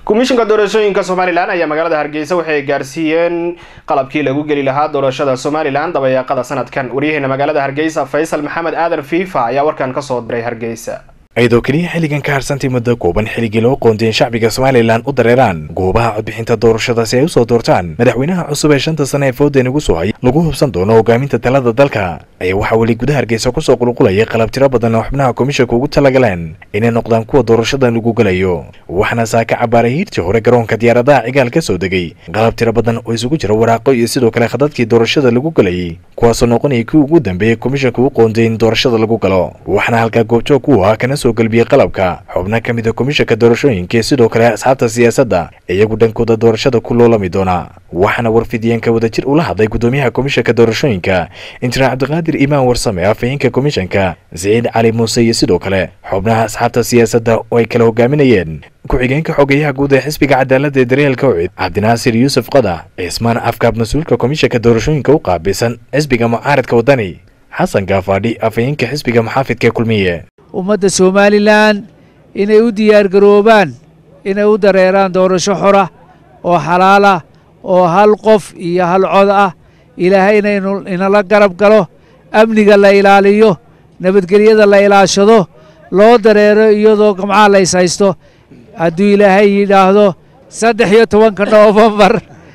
komishinka doorashooyinka somalilan ayaa magaalada hargeysa waxay gaarsiiyeen qalabkii lagu geli lahaa doorashada somalilan dabayaaqada sanadkan waryaheena magaalada hargeysa faysal maxamed aadan fiifa ayaa warkan kasoo diray hargeysa iyadoo keliya xilligan ka harsantay muddo kooban xilligii loo qoondeyn shacbiga somalilan u dareeraan goobaha codbixinta doorashada si ay usoo doortaan madaxweynaha cusub ee shanta sane ee fooden ugu soo hay lagu hubsan doono hogaaminta talada dalka ayaa waxaa weli gudaha hargeysa kusoo qulqulayay qalab tiro badan oo xubnaha komishanka ugu talagaleen inay noqdaan kuwa doorashadan lagu gelayo waxaana saaka cabaaray hiirtii hore garoonka diyaaradaha cigaal ka soo degay qalab tiro badan oo isugu jira waraaqo iyo sidoo kale khadadkii doorashada lagu gelayay kuwaasoo noqonayay kii ugu dambeeyey komishanka u qoondeyn doorashada lagu galo waxaana halkaa goobjoog ku ah kana soo galbiyey qalabka xubno ka mid a komishanka doorashooyinka iyo sidoo kale asxaabta siyaasadda iyagu dhankooda doorashada ku loolami doona waxaana warfidiyeenka wadajir ula hadlay gudoomiyaha komishanka doorashooyinka injineer cabdiqaadir imaan warsame afhayeenka komishanka siciid cali muuse iyo sidoo kale xubnaha asxaabta siyaasadda oo ay kala hogaaminayeen ku-xigeenka xogeyaha guud ee xisbiga cadaaladda ee daryeelka ucid cabdinaasir yuusuf qada cismaan afkaab mas-uulka komishanka doorashooyinka u qaabilsan xisbiga mucaaradka waddani xasan gaafaadhi afhayeenka xisbiga maxaafidka kulmiye ummadda somalilan inay u diyaargaroobaan inay u dareeraan doorasho xora oo xalaala oo hal qof iyo hal cod ah ilaahayna inala garab galo amniga la ilaaliyo nabadgelyada la ilaashado loo dareero iyadoo gamcaha la is haysto hadduu ilaahay yidhaahdo saddex iyo tobanka noofembar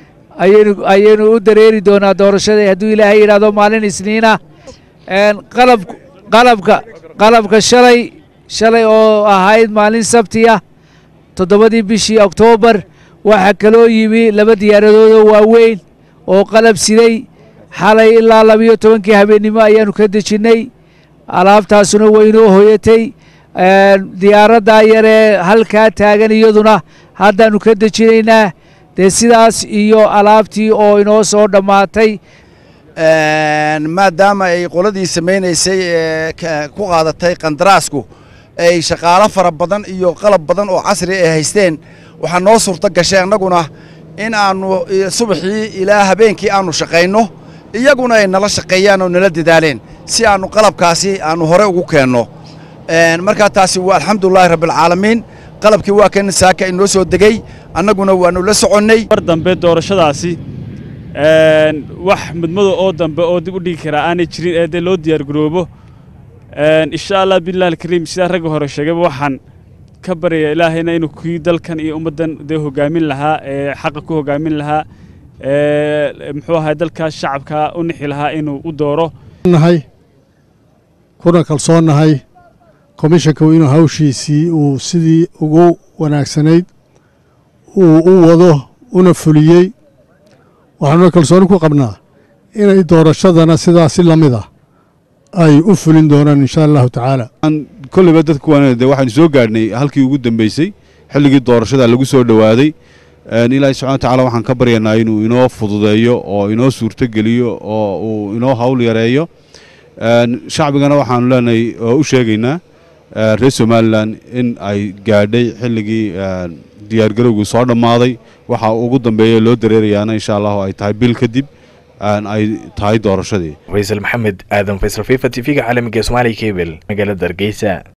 ayaynu u dareeri doonaa doorashada hadduu ilaahay yidhaahdo maalin isniina qalab qalabka qalabka shalay shalay oo ahayd maalin sabtiya toddobadii bishii oktoobar waxaa kaloo yimi laba diyaaradoodoo waaweyn oo qalab siday xalay ilaa labiyo tobankii habeennimo ayaannu ka dejinnay alaabtaasuna waynoo hoyatay diyaaraddaa yaree halkaa taagan iyaduna haddaannu ka dejinaynaa dee sidaas iyo alaabtii oo inoo soo dhammaatay maadaama ay qoladii samaynaysay ee ku qaadatay qandaraasku ay shaqaalo fara badan iyo qalab badan oo casri ay haysteen waxaa noo suurto gashay annaguna in aannu subaxii ilaa habeenkii aannu shaqayno iyaguna ay nala shaqeeyaan oo nala dadaaleen si aannu qalabkaasi aannu hore ugu keenno markaa taasi waa alxamdulilaahi rabbialcaalamiin qalabkii waa kan saaka inoo soo degey annaguna waannu la soconnay mar dambe doorashadaasi wax mudmada oo dambe oo dib u dhigi karaa aanay jirin ee dee loo diyaargaroobo insha allah billahi alkariim sidaa ragga hore sheegayba waxaan ka baryayaa ilaahayna inuu kii dalkan iyo ummaddan dee hogaamin lahaa ee xaqa ku hogaamin lahaa ee muxuu ahay dalkaas shacabka u nixi lahaa inuu u dooro nahay kuna kalsoonnahay komishanku inuu hawshiisii uu sidii ugu wanaagsanayd uu u wado una fuliyey waxaanuna kalsooni ku qabnaa inay doorashadana sidaasi la mid ah ay u fulin doonaan insha allahu tacaala kolleyba dadku waan de waxaanu soo gaadhnay halkii ugu dambeysay xilligii doorashada lagu soo dhowaaday ilaahay subxana watacaala waxaan ka baryanaa inuu inoo fududeeyo oo inoo suurtogeliyo oo uu inoo hawl yareeyo shacbigana waxaanu leenahay oo u sheegaynaa reer somalilan in ay gaadhay xilligii diyaargarowgii soo dhammaaday waxa ugu dambeeya loo dareerayaana insha allahu ay tahay bil kadib ay tahay doorashadii faysal maxamed aadan faysal fifa t v-ga caalamiga somaaliya kebel magaalada hargeysa